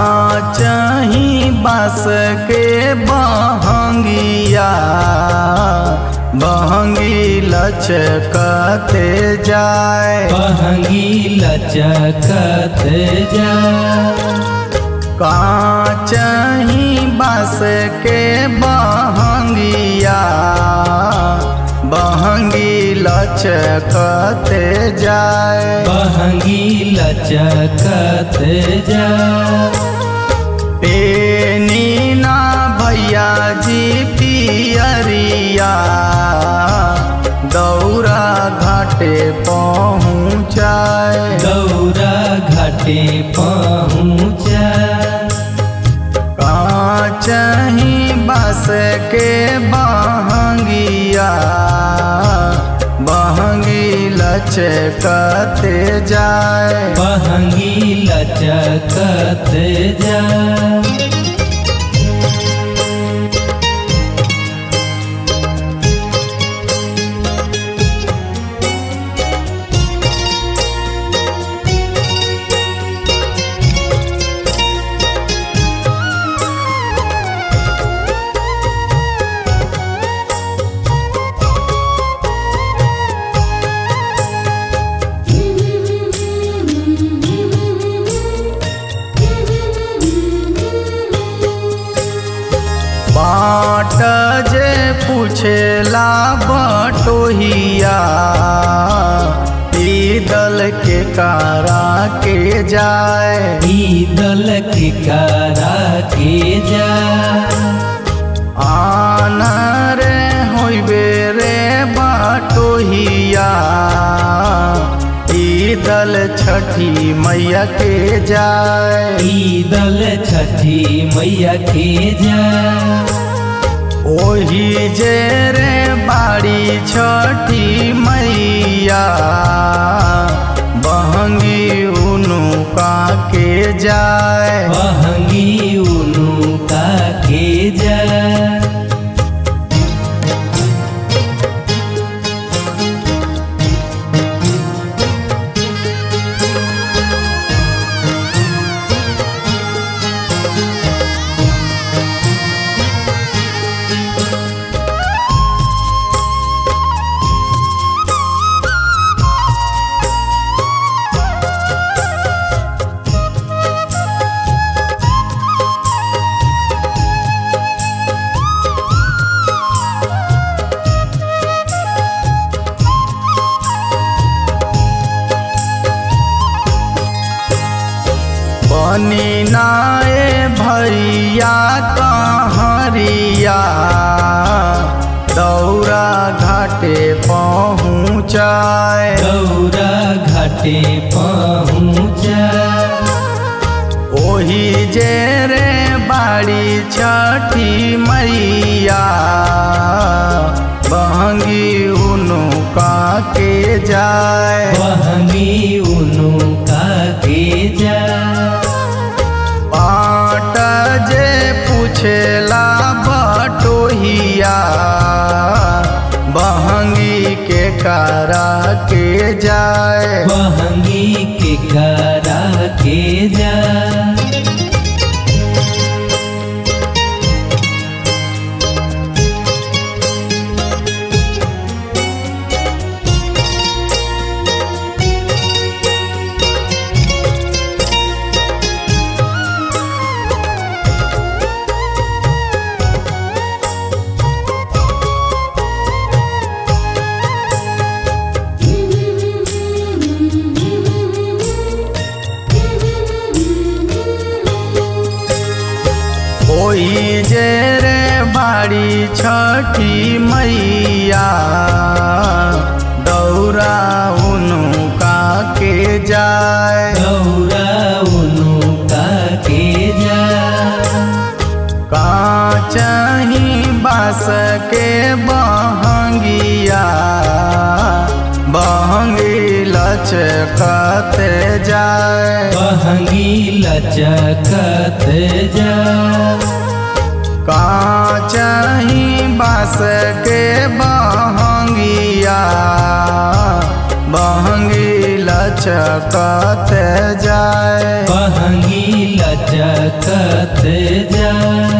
काचही बास के बहंगिया बहंगी लचकते जाए बहंगी लचकत जा काचही बास के बहंगिया बहंगी लचकते जाए बहंगी लचकत जा पेनी ना भैया जी पियरिया दौरा घाटे पहुँचाए गौरा घाटे पहुँचा काचही बस के बहंगिया बहंगी लचकते जाए बहंगी लचकत जा बाट जे पूछेला बटोहिया ई दल के कारा के जाए ई दल के करा के जा आन रे होइबे रे बटोहिया ई दल छठी मैया के जाए ई दल छठी मैया के जा ओही जे रे बाड़ी छठी मैया बहंगी उनुका के जाए बहंगी उनु का के जा बनी नाए भैया कहरिया दौरा घाटे पहुँचाए गौरा घाटे पहुँचा ओही जे रे बाड़ी छठी मैया बहंगी उनुका के जाए बहंगी उनु का के जा बाट जे पूछेला बटोहिया बहंगी के कारा के जाए बहंगी के करा के जा ओही जे रे बाड़ी छठी मैया दौरा उनुका के जाए गौरा उनु का के जा काचही बास के बहंगिया बहंगी लचकते जाए बहंगी लचकत जा काचही बास के बहंगिया बहंगी लचकते जाए बहंगी लचकत लचकत जा